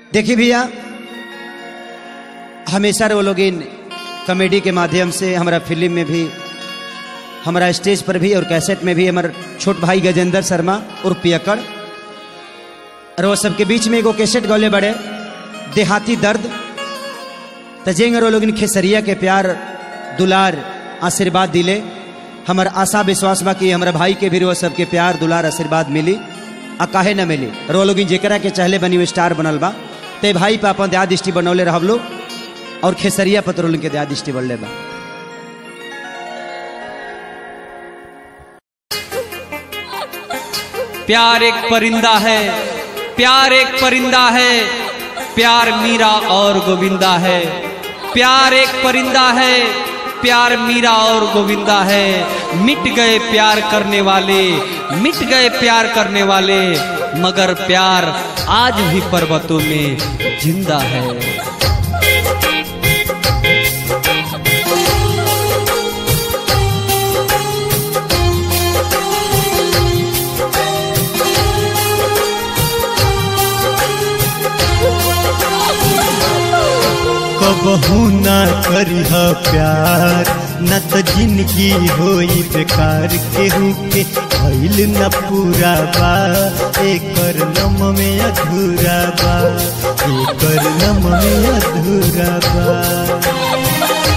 देखिए भैया हमेशा वो लोग इन कॉमेडी के माध्यम से हमारा फिल्म में भी हमारा स्टेज पर भी और कैसेट में भी हमारे छोट भाई गजेंद्र शर्मा और पियकड़ और वो सबके बीच में एगो कैसेट गौले बड़े देहाती दर्द तजेंगे वो लोग इन खेसरिया के प्यार दुलार आशीर्वाद दिले हमार आशा विश्वास बा कि हमारा भाई के भी वो सबके प्यार दुलार आशीर्वाद मिली आ काहे न मिली और वो लोग जेकरा के चाहले बनी वो स्टार बनल बा ते भाई पे अपन दया दृष्टि बनौले रहब लोग और खेसरिया पत्रोल के दया दृष्टि बनले बा प्यार एक परिंदा है प्यार एक परिंदा है प्यार मीरा और गोविंदा है प्यार एक परिंदा है प्यार मीरा और गोविंदा है मिट गए प्यार करने वाले मिट गए प्यार करने वाले मगर प्यार आज भी पर्वतों में जिंदा है कबहू ना करिह प्यार न त जिंदगी होई बेकार केहू के भइल न पूरा बा एकर नम में अधूरा बा एकर नम में अधूरा बा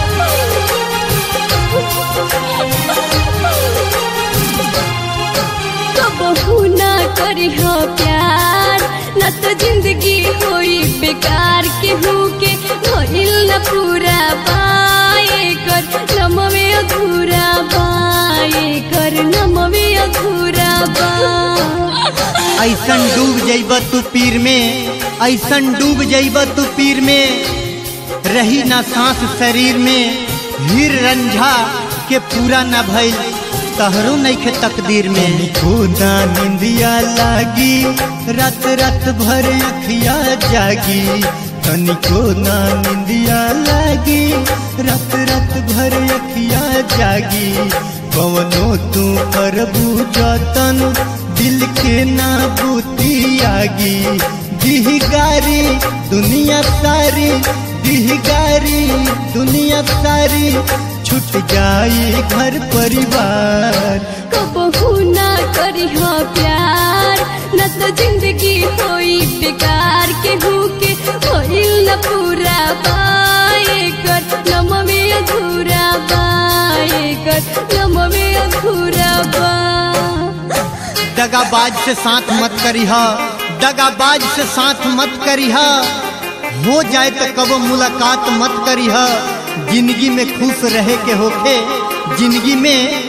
कबहू ना करिह प्यार न तो जिंदगी होई बेकार केहू के भइल न पूरा पाए कर नमवे अधूरा बाए कर नमवे अधूरा बा ऐसन डूब जइब तू पीर में ऐसन डूब जइब तू पीर में रही ना सांस शरीर में हीर रंझा के पूरा न भइल तहरो नइखे तकदीर में खुदा निंदिया लागी रात रात भर अखिया जागी तनिको ना निंदिया लागी रात रात भर अखिया जागी कवनो तू करबू जतन दिल के ना बूती आगी दिहगारी दुनिया सारी दिहगारी दुनिया सारी छूट जाई घर परिवार कबहू ना करिह प्यार न तो जिंदगी होई बेकार केहू के भइल न पूरा पाए कर नमवे अधूरा बाए कर नमवे अधूरा बा दगाबाज से साथ मत करिह दगाबाज से साथ मत करिह हो जाए तो कब मुलाकात मत करिह जिंदगी में खुश रहे के होखे जिंदगी में